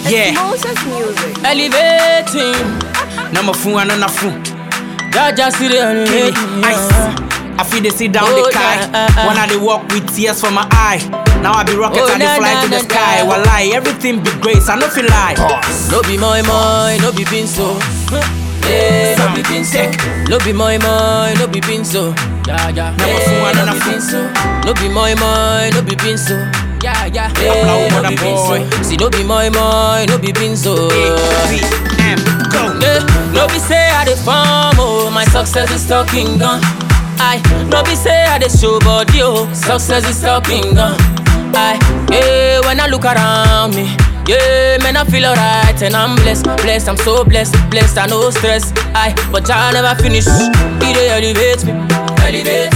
Yeah. Moses music. Elevating. Number four and another fool. Jaja see the Kenny, elevating. ice. I feel they sit down Oh, the car. yeah, uh, uh. When I they walk with tears from my eye. Now I be rocket Oh, and they na, fly na, to the na, sky. na. Wallahi, everything be grace. I know feel lie. No be moi moi, no be pinso. Hey, no be pinso. No be moi moi, no be pinso. Yeah, yeah. Number Hey, four, no another be fool. pinso. No be moi moi, no be pinso. Yeah, yeah. Hey, Applaud, no mother be boy. pinso. See, no be moi moi, no be pinso. A-B-M, go. Yeah, no be say I dey farm oh, my success is talking gun. I no be say I dey show body oh, success is talking gun. I yeah, when I look around me, yeah, man I feel alright and I'm blessed, blessed. I'm so blessed, blessed. I no stress. I but I never finish. He dey elevate me, elevate.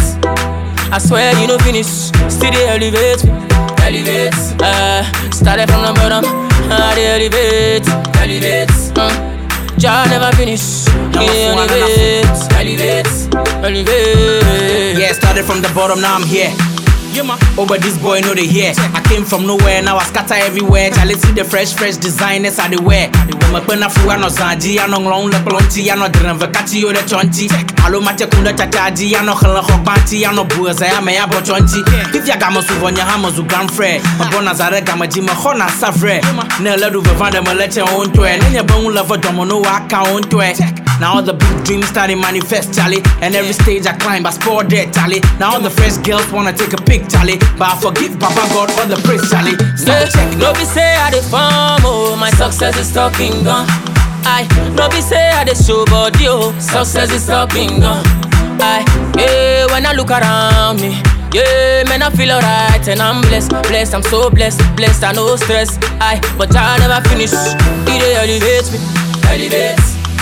I swear you no finish, still dey elevate me, elevate. Uh, started from the bottom, I dey elevate, elevate. Uh, Jah never finish, he dey Number four, elevate, elevate, elevate. Yeah, started from the bottom, now I'm here. Yeah, man. Oh, but this boy know they here. I came from nowhere, now I scatter everywhere. Charlie see the fresh, fresh designers I they wear. My pena fu ano zanji, ano long le plonti, ano dren vekati yo de chonti. Alo mate kunda tataji, ano khla khokbanti, ano buza ya me ya bo chonti. If ya gama su vonya hama zu grand frère. Ma bona zare gama ji ma khona savre. Ne le du vevande me leche on twe. Ne nye bon love domo no waka on twe. Now all the big dreams started manifest, Charlie. And every stage I climb, I score dead, Charlie. Now all the fresh girls wanna take a pic, Charlie. But I forgive Papa God all the praise, Charlie. So Yeah, check no be say I dey farm oh, my success is talking gun. I no be say I dey show body oh, success is talking gun. I yeah, when I look around me, yeah, man I feel alright and I'm blessed, blessed. I'm so blessed, blessed. I no stress. I but I never finish. He dey elevate me, elevate.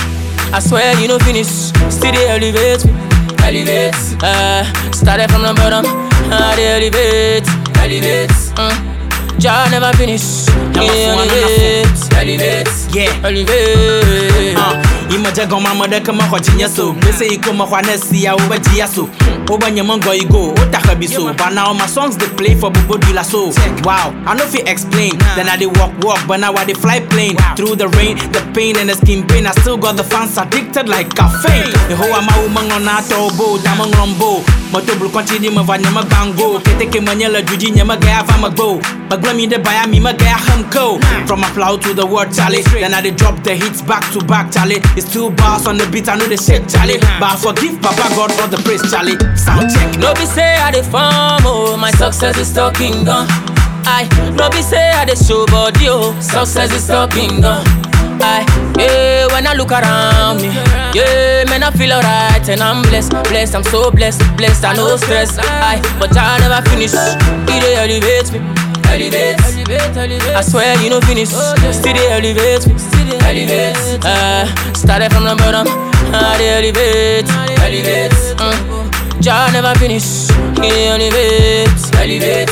I swear you no finish, still dey elevate me, elevate. Uh, started from the bottom, I dey elevate, elevate. Uh, Jah never finish, he dey four, number elevate, elevate, Yeah. elevate. Uh, imaja goma mada kama kwa chinya so Bese iko ma kwa nesi ya uba jia so Oba nyama ngo igo, otaka biso But now my songs they play for Bobo Dula so Wow, I know if you explain Then I dey walk walk, but now I dey fly plane Through the rain, the pain and the skin pain I still got the fans addicted like caffeine The whole ama umang on ato bo, damang rombo Moto bulu kwanchi di ma va nyama bango Kete ke manyela juji nyama gaya va magbo Bagla mi de baya mi ma gaya hamko From a plow to the word Charlie Then I dey drop the hits back to back Charlie It's two bars on the beat I know the shit Charlie But I forgive Papa God all the praise Charlie Sound check No be say I dey farm oh, my success is talking gun. I no be say I dey show body oh, success is talking gun. I yeah, when I look around me, yeah, man I feel alright and I'm blessed, blessed. I'm so blessed, blessed. I no stress. I but I never finish. He dey elevate me, elevate, elevate. I swear you no finish, still dey elevate me, elevate. Uh, started from the bottom, I dey elevate, elevate. Uh, Jah never finish. He elevate, elevate,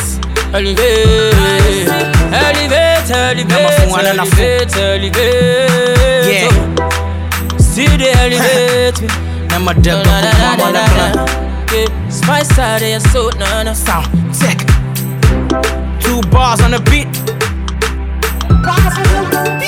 elevate, elevate, Number four, elevate, another fool. elevate, elevate. Yeah. See the elevate me. Nama de Na, na, na, na, go na, na, na. Yeah, Spice side of your soul, na na. Sound check Two bars on the beat Possible.